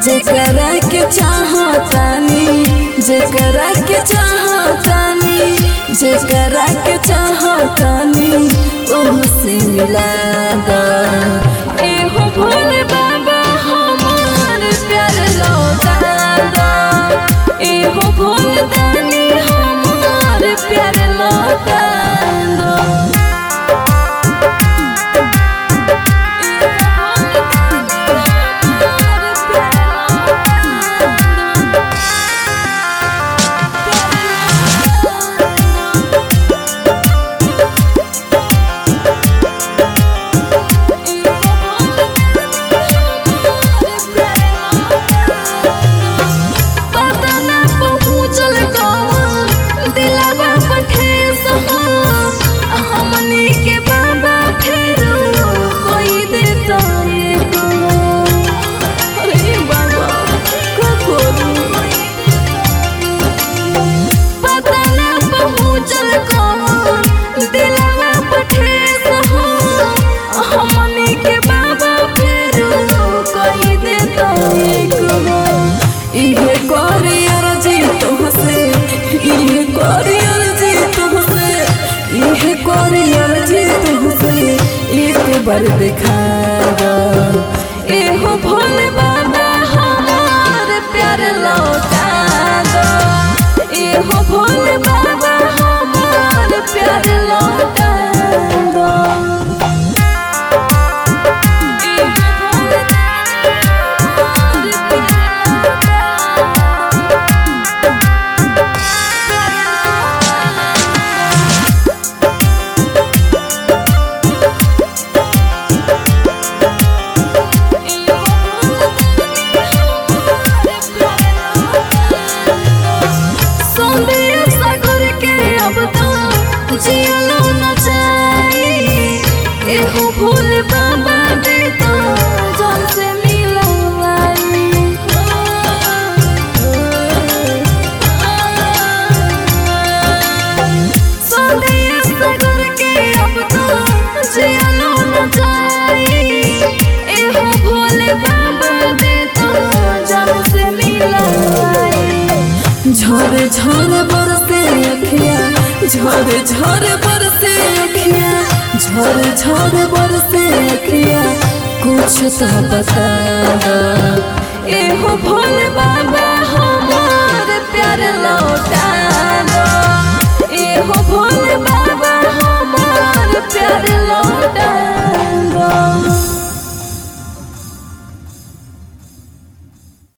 जेकरा के चाहतानी जेकरा के चाहतानी जेकरा के चाहतानी ओह से मिला दा एहो भोले बाबा हमार प्यार लौटा दा एहो भोले दानी हमार प्यार लौटा दो पता ना पहुँचल कौन दिलवा पर ठेस हो हमनी के बाबा फेरो कोई देता एको अरे बाबा का करूं पता ना पहुँचल कौन दिलवा पर ठेस हो हमनी के बाबा फेरो कोई देता एको इहे करी अर्जी तुमसे इहे करी अर्जी तुमसे इहे करी अर्जी तुमसे एक बार दिखा दो एहो भोले बाबा हमार प्यार लौटा दो एहो भोले बाबा हमार प्यार लौटा दो एहो भोले बाबा हमार प्यार लौटा दो। सौंदर्य सागर के अब तो जियलो न जाई एहो भूल बाबा दे तो जान से मिलवाई सौंदर्य सागर के अब तो जियलो न जाई एहो भूल बाबा दे तो जान से मिलवाई झरे झरे बरसे अखिया झरे झरे बरसे अखिया झरे झरे बरसे अखिया कुछ तो बता दो एहो भोले बाबा हमार